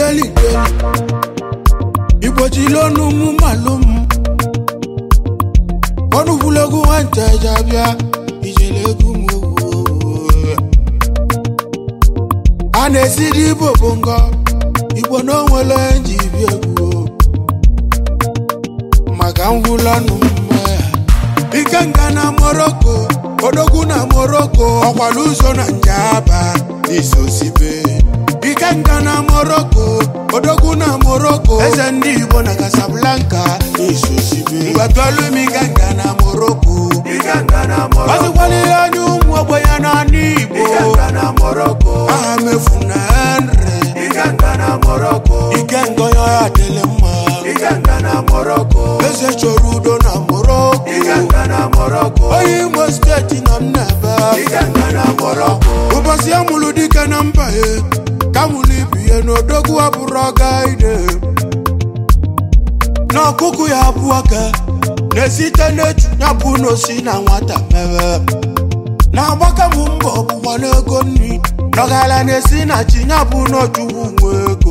deli deli igbochili ọnụ mụ malụ m ọnụ gwulegwu nwata eji abịa ijele egwu m ogwu a na-esiri igbo bụ ngọ igbo na onwere nji bi egwu maka ngwụlanụ mma ike nga na moroko odogwu na moroko ọkwala ụzọ na njaba n'isosibe ike nga na moroko odogwu na moroko eze ndị igbo na casablanca n'isosibe ngwatọlụm ike nga na moroko ọsịkwalile anya ụmụ ogbenye n'ala igbo aha mefu na henry ike ngọya ya dịlị mma eze chọrọ udo na moroko onye imo steeti nọ m n'ebe ụbọchị ya mụrụ dike na mba ya ka mụrụ ibi ya n'odogwu abụrụ ọga ide na ọkụkụ ya abụ aka na-esite n'etu ya bụ n'osi na nwata mewe na-agbaka m mbọ ọgbụgba n'ego nri nọgala na-esi na chi ya bụ n'ojuwu nwe ego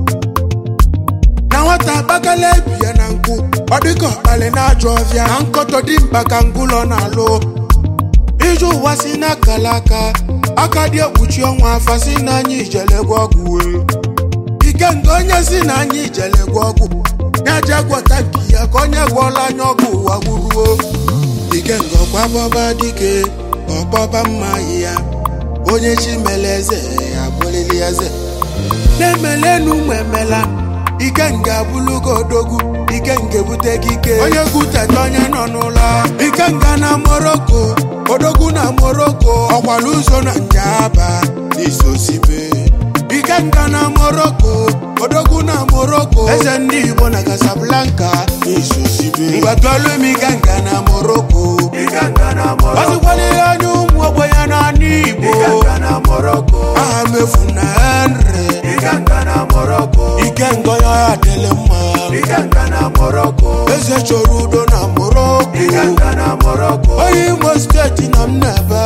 na nwata agbakala ebi ya na nkwụ ọ dịka ọkpali na-ajụ ọfịa na nkọtọ dị mkpa ka ngụlọ na-alụ ije ụwa si n'akala aka aka dị ekpuchi ọnwa afa si na anyị ijelegwa ọgwụ wee ike nke onye si na anyị ijelegwa ọgwụ ya je gwọta nke ya ka onye gwọọla anya ọgwụ ụwa gwuruo ike nke ọkwa bọba dike ọkpọba mma ya onye chi mere eze ya bụlili eze na-emelenu ụmụ emela ike nga abụlụgo odogwu ike nke bute gị ike onye gwuteta onye nọ n'ụlọ ike nga na moroko odogwu na moroko ọkwala ụzọ na njaba n'isosibe ike nga na moroko odogwu na moroko eze ndị igbo na casablanca n'isosibe ngwatọlụm ike nga na moroko ọsịkwalile anya ụmụ ogbenye n'ala igbo aha mefu na henry ike ngọya ya dịlị mma eze chọrọ udo na moroko onye imo steeti nọ m n'ebe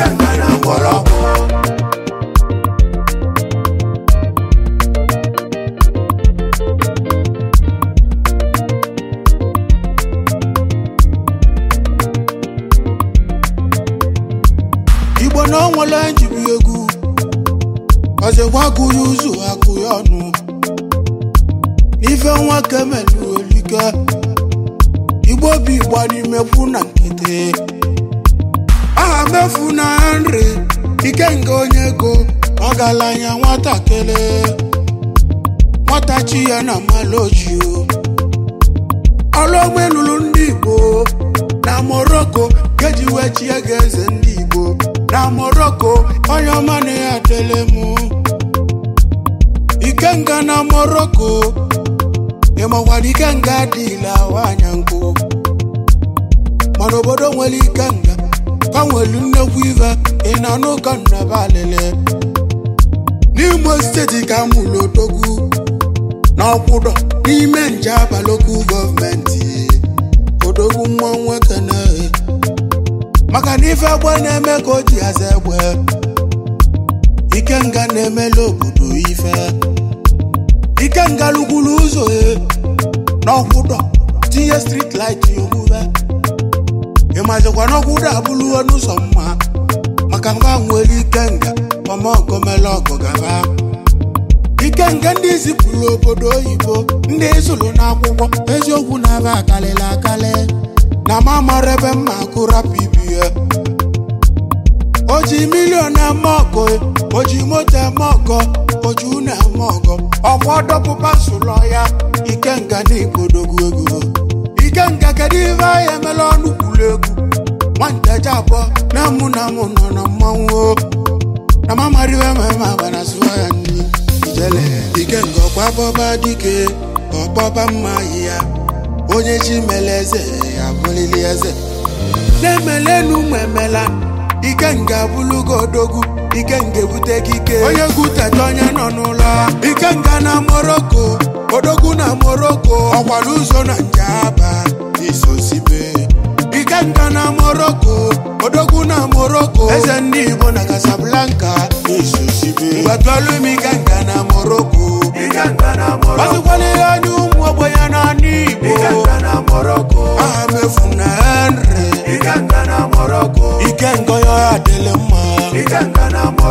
igbo na onwere njibi egwu ọzọgwagụghị ụzọ akụ ya ọnụ n'ife nwoke melu olike igbo bi igbo n'imekwu na nkịtị aha mefu na nri ike nke onye ego ọgaranya nwatakịrị nwata chi ya na malojio ọrụ ogbe lụrụ ndị igbo na moroko keji wee chie ga eze ndị igbo na moroko onye ọma na ya dele mụ ikenga na moroko ịmakwara ikenga dịla nwanya nkụ mana obodo nwere ikenga ka nwere nnekwu ife ị na n'ụka nnaba alele n'imo steeti ka mụrụ odogwu na ọkwụdọ n'ime nje abalokwu gọọmenti odogwu nwa nwoke na maka na ife egbe na-eme ka o ji aza egbe ikenga na-emela obodo ife ikenga lukwuru ụzọ e n'ọkwụdọ tinye strit lit omume ịmazikwa n'ọkwụdọ abụrụ n'ụzọ mma maka mgba nwere ikenga ọmọgomela ọgụ gaba ikenga ndị zipụrụ obodo oyibo ndị zụrụ n'akwụkwọ eziokwu na-aba akalịla akali na ma mara ebe mma akụrapụ ibie o ji milion eme ọgọ o ji moto eme ọgọ o ji unu eme ọgọ ọkwa dọpụpa sụlọ ya ikenga na igbodogwu ego ikenga kedu ife anyị emela ọnụ kwuru egwu nwanteje abụọ na mụ na mụ nọ na mmanwụ o. na mamariwe mama agbara sụọ ya nri ijele ikenga ọkwa bọba dike ọkpọba mma ya onye chi mere eze ya bụlili eze na-emelenu ụmụ emela ikenga abụlụgo odogwu ikenga ebute gị ike onye gwuteta onye nọ n'ụlọ ikenga na moroko odogwu na moroko ọkwala ụzọ na njaba n'isosibe ikenga na moroko odogwu na moroko eze ndị igbo na casablanca n'isosibe ngwatọlụm ikenga na moroko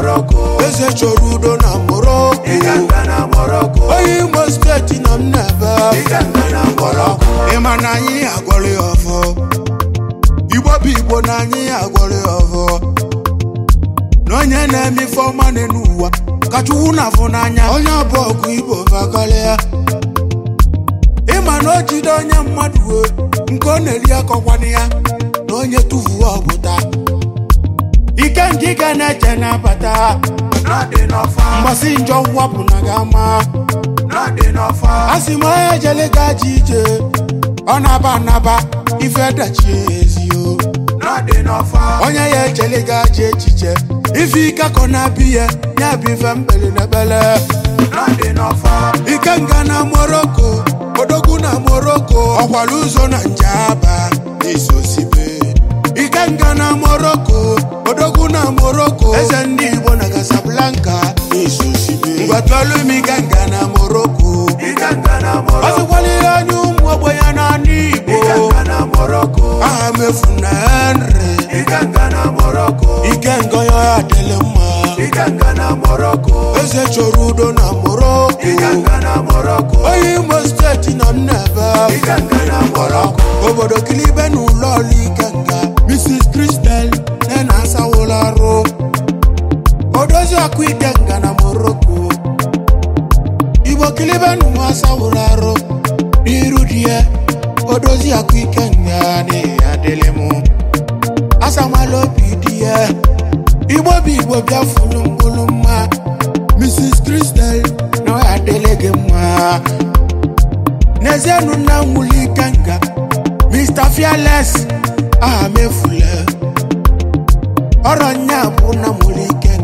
Morocco. eze chọrọ udo na moroko Iganga na Morocco. onye imo steeti nọ m n'ebe Iganga na Morocco. ịma na anyị agwọrọ ya ọfọ igbo bụ igbo na anyị agwọrọ ya ọfọ na onye na-eme ife ọma n'ụwa ka chukwu na-afụ n'anya onye ọbụ ọgụ igbo bakalịa ịma na o jide onye mmadụ wee nke ọ na-eri akọkwana ya na onye tụfuo ọbụta ike nke ị ga na-eche na-abata N'ọdị n'ọfa. mgbasị njọ wapụ na ga-ama N'ọdị n'ọfa. a sị m onye jele gaji ije ọ na-aba anaba ife dachie ezio N'ọdị n'ọfa. onye ya echele gaji echiche ife ike kọ na-abị ya ya bụ ife mbeli na ebele N'ọdị n'ọfa. ike nga na moroko odogwu na moroko ọkwara ụzọ na njaba n'isosibe ike nga na moroko odogwu na moroko eze ndị igbo na casablanca n'isosibe ngwatụọlụ m ike nga na moroko Iganga na ọ Morocco. sịkwala ihe anya ụmụ ogbenye n'ala igbo Iganga na Morocco. aha mefu na henry Iganga na Morocco. ike ngọya ya adịlị mma Iganga na Morocco. eze chọrọ udo na moroko Iganga na Morocco. onye imo steeti nọ m n'ebe Iganga na Morocco. obodo kilibe na ụlọ ọrụ ikenga mrs kristel nne na asawụla arụ odozi ọkụ ikenga na moroko igbo kilibe na ụmụ asawụla arụ n'iru di ya odozi ọkụ ikenga n'ihi adịlị mụ asamala obi di ya igbo bụ igbo bịa fulu mkpụrụ mma mrs kristel na ọ ya adịlị gị mma n'ezienụ nna nwụli ikenga mr fearless aha mefule ọrọ nya bụ na mụrụ ike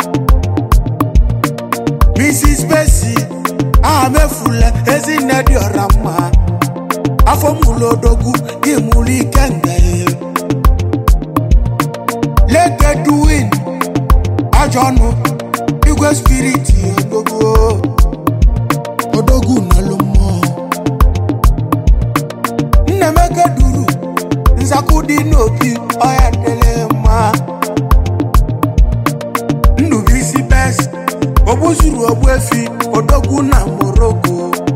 mrs besi aha mefule ezinne dị ọra mma afọ mụrụ odogwu gị mụrụ ike nga lete duwin ajọ ọnụ igwe spiriti odogwu odogwu nalụ mmụọ nnemeke duru nzakụ dị n'obi ọya dịrị mma ndụbụisi bes ogbuzuru ogbuefi odogwu na moroko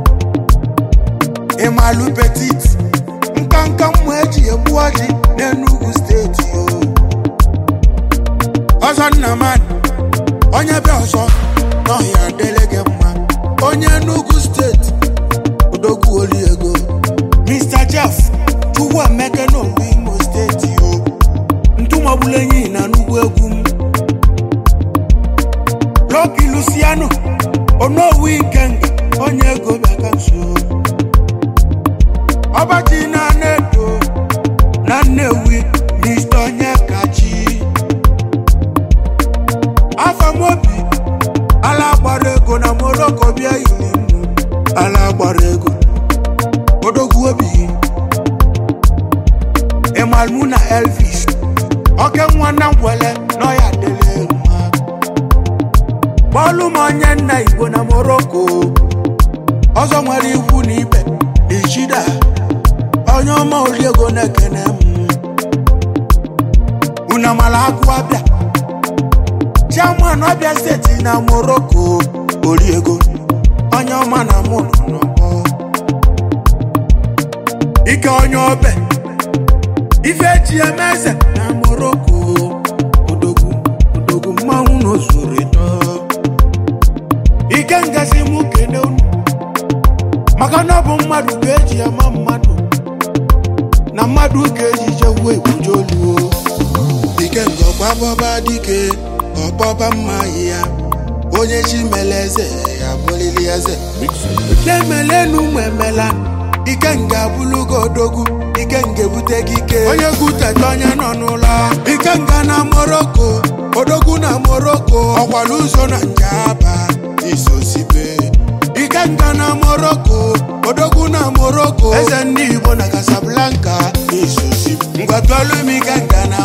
ịmalụ petit nkanka mmụ eji egbu ọjị n'enugwu steeti o ọzọ nnamani onye bịa ọzọ n'ọhịa adịrị gị mma onye enugwu steeti odogwu oli ego mr jeff chukwu emeke n'ogbu imo steeti o ntụmọgbula enyi na n'ugwu egwu m loki luciano onowu ikenga onye ego bịaka nso ọbaji na nedo na nnewi mr onye kachi afamobi ala gbara ego na moroko bịa yiri mụ ala gbara ego odogwu obi ịmalmụ na elvis oke nwa na ngwele n'ọya dịrị mma bọọlụ m onye nna igbo na moroko ọzọ nwere ikwu na ibe ichida onye ọma oliego na-ekene m unamala agụ abịa chairman abịa steeti na moroko oriego onye ọma na mụ nọ n'ọgbọ ike onye obe ife eji eme eze na moroko odogwu odogwu mmanwụ n'ozuru eto ike ngazi mụ kene unu maka na ọ bụ mmadụ ka eji ama mmadụ na mmadụ ka eji jewuo ebuje oluo ike nga ọgbabọba dike ọbọba mma ya onye chi mere eze ya bụrịrị eze na-emelenu ụmụ emela ike nga abụlụgo odogwu ike nga ebute gị ike onye gwuteta onye nọ n'ụlọ ike nga na moroko odogwu na moroko ọkwara ụzọ na njaba isosibe ike nga na moroko odogwu na moroko eze ndị igbo na casablanca isosibe ngwatụọlụ m ike nga na